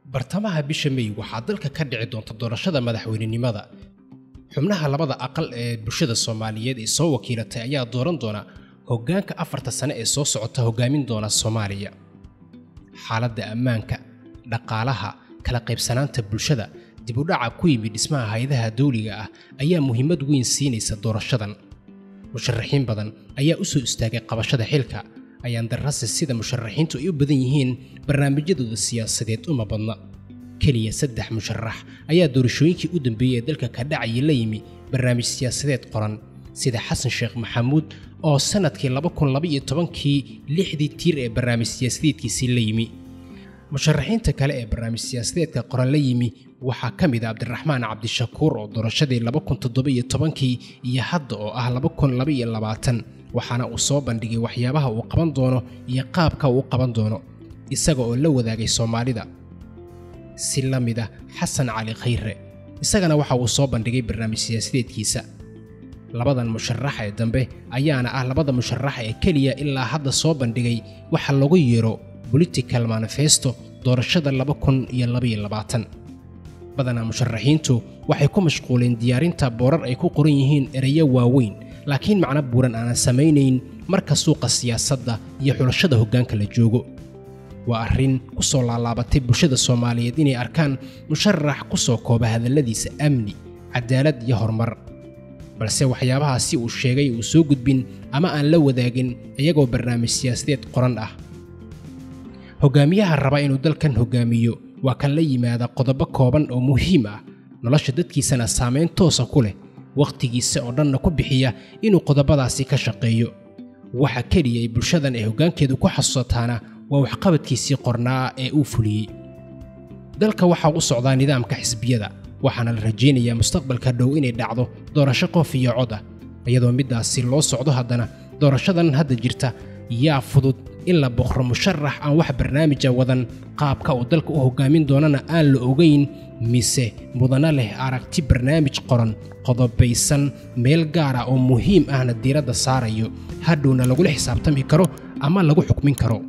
bartamaha bisha mey waxaa dalka ka dhici doonta doorashada madaxweynenimada xubnaha labada aqal ee bulshada soomaaliyeed ee soo wakiilatay ayaa dooran doona hoggaanka afarta sane ee soo socota hoggaamin doona soomaaliya xaaladda ammaanka dhaqaalaha kala qaybsanaanta bulshada dibudhaca ku yimid dhismaha hay-adaha dawliga ah ayaa muhiimad weyn siinaysa doorashadan musharaxiin badan ayaa u soo istaagay qabashada xilka ayaan darrase sida musharaxiintu ay u badan yihiin barnaamijyadooda siyaasadeed uma badna keliya saddex musharax ayaa doorashooyinkii u dambeeyey ee dalka ka dhacayay la yimi barnaamij siyaasadeed qoran sida xasan sheekh maxamuud oo sannadkii kii lixdii tiir ee barnaamij siyaasadeedkiisii la yimi musharaxiinta kale ee barnaamij siyaasadeedka qoran la yimi waxaa ka mid a cabdiraxmaan cabdishakuur oo doorashadii kii iyo hadda oo ah waxaana uu soo bandhigay waxyaabaha uu qaban doono iyo qaabka uu qaban doono isaga oo la wadaagay soomaalida si la mid ah xasan cali khayre isagana waxa uu soo bandhigay barnaamij siyaasadeedkiisa labadan musharax ee dambe ayaana ah labada musharax ee keliya ilaa hadda soo bandhigay waxa lagu yeero political manifesto doorashada badanaa musharaxiintu waxay ku mashquuleen diyaarinta boorar ay ku qoran yihiin ereyo waaweyn laakiin macno buuran aanan samaynayn marka suuqa siyaasadda iyo xulashada hoggaanka la joogo waa arrin ku soo laalaabatay bulshada soomaaliyeed inay arkaan musharax ku soo kooba hadalladiisa amni cadaalad iyo horumar balse waxyaabahaasi uu sheegay uu soo gudbin ama aan la wadaagin iyagoo barnaamij siyaasadeed qoran ah hoggaamiyaha raba inuu dalkan hoggaamiyo waa kan la yimaada qodobo kooban oo muhiim ah nolosha dadkiisana saamayn toosa ku leh wakhtigiisa oo dhanna ku bixiya inuu qodobadaasi ka shaqeeyo waxa keliya ay bulshadan ee hoggaankeedu ku xasuusataana waa waxqabadkiisii qornaa ee uu fuliyey dalka waxaa u socdaa nidaamka xisbiyada waxaana la rajaynayaa mustaqbalka dhow inay dhacdo doorasho qof iyo cod ah iyadoo middaasi loo socdo haddana doorashadan hadda jirta yaa fudud in la boqro musharax aan wax barnaamija wadan qaabka uu dalka u hoggaamin doonana aan la ogayn mise mudana leh aragti barnaamij qoran qodobaysan meel gaara oo muhiim ahna diiradda saarayo hadhowna lagula xisaabtami karo ama lagu xukmin karo